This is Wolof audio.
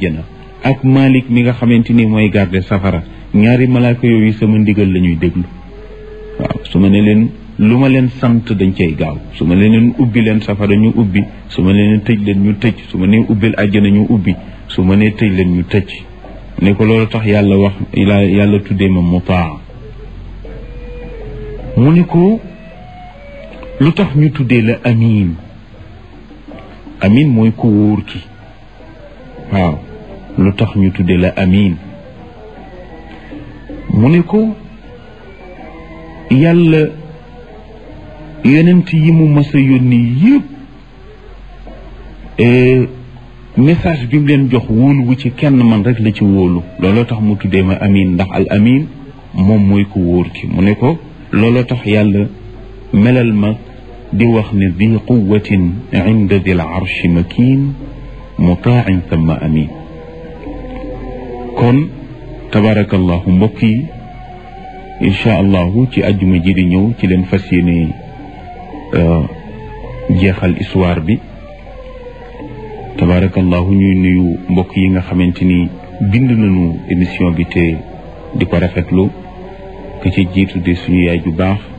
àjjana ak Malik mi nga xamante ni mooy garde safara ñaari malaaka yooyu sama ndigal la ñuy déglu waaw su ma ne leen lu ma leen sant dañ cay gaaw su ma leen ubbi leen safara ñu ubbi su ma leen tëj leen ñu tëj su ma nee ubbil àjjana ñu ubbi su ma nee tëj leen ñu tëj ne ko loolu tax yàlla wax yàlla tuddee ma mutaa mu ne ko lu tax ñu tuddee la amin amin mooy ku wóor ki waaw lu tax ñu tuddee la amin mu ne ko yàlla yonent yi mu mas a yónni yëpp message bi mu leen jox wóolu wu ci kenn man rek la ci wóolu looloo tax mu tuddee ma amin ndax al amin moom mooy ku wóor ki mu ne ko looloo tax yàlla melal ma di wax ne di quwatin inda dil arshi makin mutaan thumma amin kon tabarakallahu mbokk yi incha allahu ci àjjuma ji di ñëw ci leen fas yéene jeexal histoire bi tabarakallahu ñuy nuyu mbokk yi nga xamante ni bind nañu émission bi te di ko rafetlu ka ci jiitu de suñu yaay ju baax